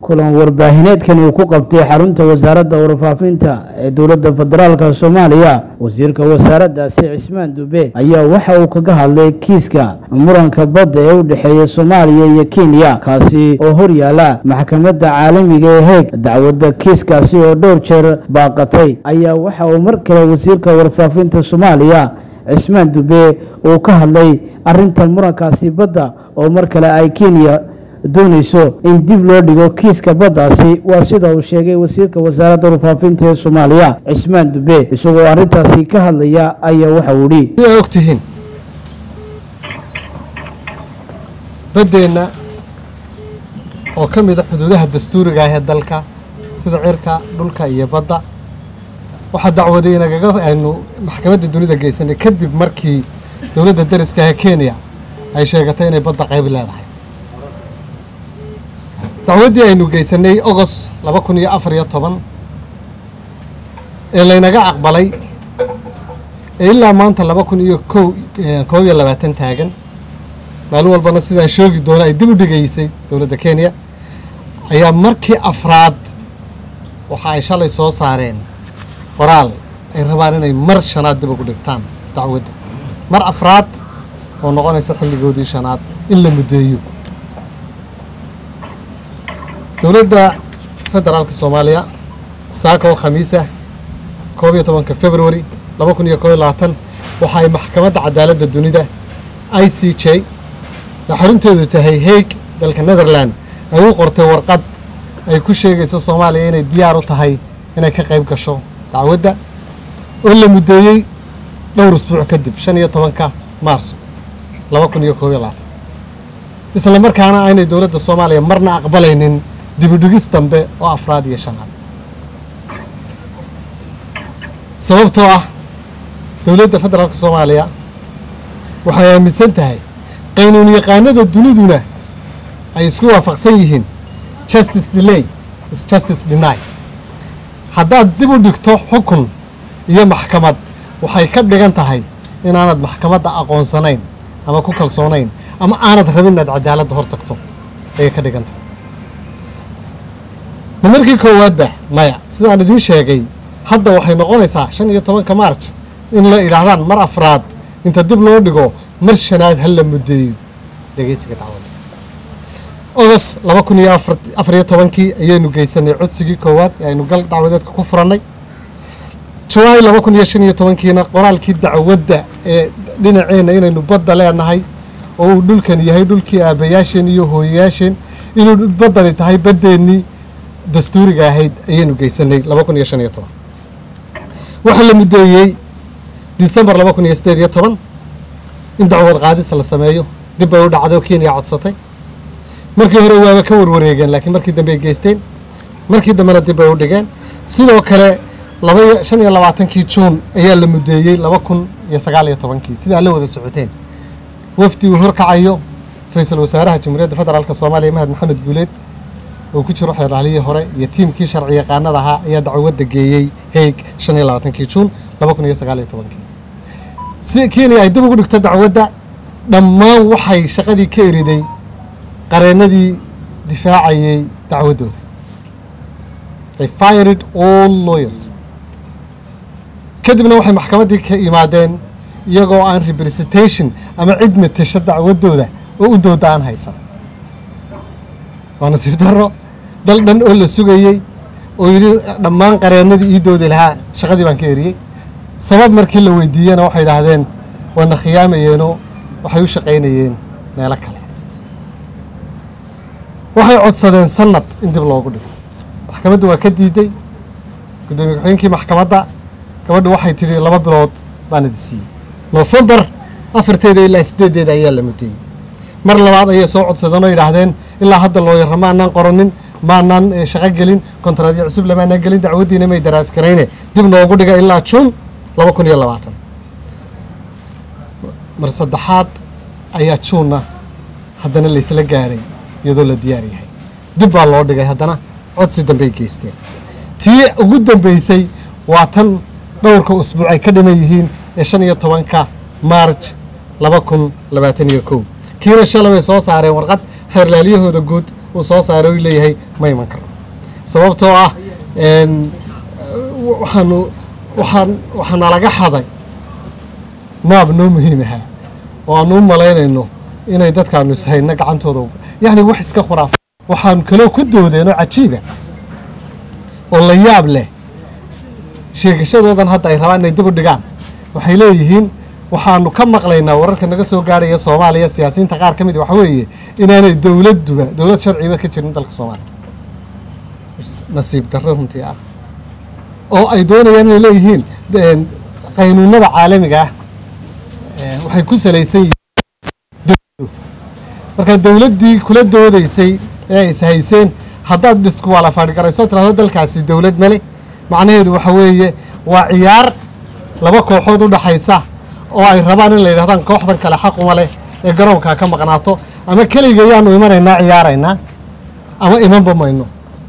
kulan warbaahineedkan uu ku qabtay xarunta wasaaradda warfaafinta ee dowladda federaalka soomaaliya wasiirka wasaaraddaasi cismaan dube ayaa waxa uu kaga hadlay kiiska muranka badda ee u dhexeeya soomaaliya iyo kenya kaasi oo hor yaala maxkamadda caalamiga ee heeg dacwadda kiiskaasi oo dhowr jeer baaqatay ayaa waxa uu mar kale wasiirka warfaafinta soomaaliya cismaan dube uu ka hadlay arrinta murankaasi badda oo mar kale ay kenya doonayso in dib loo dhigo kiiska baddaasi waa sida uu sheegay wasiirka wasaaradda warfaafinta ee soomaaliya cismaan dube isagoo arrintaasi ka hadlaya ayaa waxa uu idhi sidaa og tihiin baddeenna oo ka mid a xuduudaha dastuuriga ah ee dalka sida cirka dhulka iyo badda waxaa dacwaday inagaga aynu maxkamadda dunida geysanay kadib markii dowladda dariska ee kenya ay sheegatay inay badda qayb leedahay dacwaddii aynu geysanay ogos laba kun iyo afar iyo toban ee laynaga aqbalay ee ilaa maanta laba kun iyo ko koob iyo labaatan taagan maalin walbana sidaan shoogi doono ay dib u dhigaysay dowladda kenya ayaa markii afraad waxa ay shalay soo saareen qoraal ay rabaan inay mar shanaad dib ugu dhigtaan dacwadda mar afraad oo noqonaysa xilligoodii shanaad in la muddeeyo dowladda federaalka soomaaliya saaka oo khamiisa koob iyo tobanka february laba kun iyo koob iyo labaatan waxa ay maxkamadda cadaaladda dunida i c j ee xarunteedu tahay haig dalka netherland ay u qortay warqad ay ku sheegayso soomaaliya inay diyaar u tahay inay ka qayb gasho dacwadda oo la muddeeyey dhowr usbuuc kadib shan iyo tobanka maarso laba kun iyo koob iyo labaatan isla markaana aynay dowladda soomaaliya marna aqbalaynin dibidhigis dambe oo afraad iyo shanaad sababtoo ah dowladda federaalka soomaaliya waxay aaminsan tahay qaynuun yaqaanada duniduna ay isku waafaqsan yihiin justice delay is justice deny haddaad dib u dhigto xukun iyo maxkamad waxay ka dhigan tahay inaanad maxkamadda aqoonsanayn ama ku kalsoonayn ama aanad rabin inaad cadaaladda hor tagto ayay ka dhigan tahay ma markii koowaadba maya sidaan idiin sheegay hadda waxay noqonaysaa shan iyo tobanka marj in la idhaahdaan mar afraad inta dib loo dhigo mar shanaad ha la muddeeyo dhegeysiga dacwadda ogos laba kun iyo afar iyo tobankii ayaynu geysanay codsigii koowaad ee aynu gal dacwadeedka ku furannay julaay laba kun iyo shan iyo tobankiina qoraalkii dacwadda ee dhinaceenna inaynu badda leenahay oo uu dhulkan yahay dhulkii aabbayaasheen iyo hooyayaasheen inuu baddani tahay baddeennii dastuuriga ahayd ayaynu geysanay laba kun iyo shan iyo toban waxaa la muddeeyey disembar laba kun iyo siddeed iyo toban in dacwad qaadis la sameeyo dib bay u dhacdo kenya codsatay markii hore waaba ka warwareegeen laakiin markii dambe ay geysteen markii dambena dib bay u dhigeen sidoo kale laba shan iyo labaatankii juun ayaa la muddeeyey laba kun iyo sagaal iyo tobankii sidaa la wada socoteen wafdi uu horkacayo ra-iisul wasaaraha jamhuuriyadda federaalk soomaaliya mahad maxamed guuleed oo ku jiro xeeraalihii hore iyo tiimkii sharci yaqaanada ahaa ayaa dacwadda geeyey heeg shan iyo labaatankii juun laba kun iyo sagaal iyo tobankii si kenya ay dib ugu dhigto dacwadda dhammaan waxay shaqadii ka eriday qareennadii difaacayey dacwaddooda ay fired all lawyers kadibna waxay maxkamaddii ka yimaadeen iyagoo aan representation ama cid matasho dacwaddooda oo u dooda aan haysan waa nasiib darro dal dhan oo la sugayey oo yidhi dhammaan qareennadii ii doodi lahaa shaqadii baan ka eriyey sabab markii la weydiiyena waxay idhaahdeen waana khiyaamayeenoo waxay u shaqaynayeen meelo kale waxay codsadeen sanad in dib loogu dhigo maxkamaddu waa ka diiday guddoomiye ku-xigeenkii maxkamadda gabadhu waxay tidhi laba bilood baan idi siiyey nofembar afarteeda ilaa siddeeddeeda ayaa la muddeeyey mar labaad ayay soo codsadeen oo yidhaahdeen ilaa hadda looyara maanaan qoranin maanaan shaqo gelin kontraadyo cusub lamaanaan gelin dacwaddiina may daraaskarayne dib noogu dhiga ilaa juun laba kun iyo labaatan mar saddexaad ayaa juunna haddana laysla gaadhay iyadoo la diyaar yahay dib baa loo dhigay haddana codsi dambey geysteen tii ugu dambeysay waa tan dhowrka usbuuc ay ka dhiman yihiin ee shan iyo tobanka maarj laba kun labaatan iyo kow kiina shalay way soo saareen warqad xeerlaalyahooda guud uu soo saaray uu leeyahay ma iman karo sababtoo ah waxaanu waxaan waxaana laga xaday maab noo muhiim ahaa oo aanu u malaynayno inay dadkaanu ishayno gacantooda yacni wax iska khuraafa waxaan kaloo ku doodeenoo cajiiba oo la yaab leh sheegashadoodan hadda ay rabaan inay dib u dhigaan waxay leeyihiin waxaanu ka maqlaynaa wararka naga soo gaarhaya soomaaliya siyaasiyiinta qaar ka mid waxa weeye inaanay dowladduba dowlad sharciba ka jirin dalka soomaaliya nasiib darro runtii ah oo ay doonayaan inay leeyihiin qaynuunada caalamiga ah waxay ku salaysan yihiin marka dowladdii kula doodaysay ee is hayseen haddaad dhiskuwaala fadhigarayso tirahdo dalkaasi dowlad male macnaheedu waxa weeye waa ciyaar laba kooxood u dhaxaysa oo ay rabaan in la yidhahdaan kooxdan kale xaquma leh ee garoonkaa ka maqnaato ama keliga yaanu imanaynaa ciyaaraynaa ama imanba mayno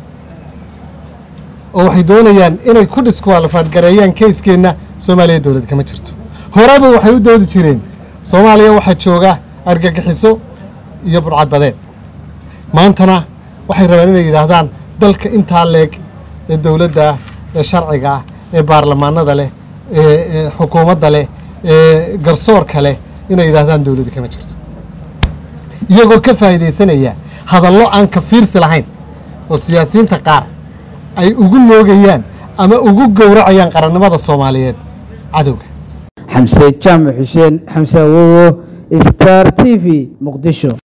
oo waxay doonayaan inay ku dhiskuwaalafaadgareeyaan keyskeenna soomaaliya dowlad kama jirto horeba waxay u doodi jireen soomaaliya waxaa jooga argagixiso iyo burcadbadeed maantana waxay rabaan inay yidhaahdaan dalka intaa leeg ee dowladda ee sharciga ah ee baarlamaanada leh ee xukuumadda leh ee garsoorka leh inay yidhaahdaan dowladda kama jirto iyagoo ka faa'iidaysanaya hadallo aan ka fiirsi lahayn oo siyaasiyiinta qaar ay ugu noogayaan ama ugu gowracayaan qarannimada soomaaliyeed cadowga xamse jaamac xuseen xamse awowo star t v muqdisho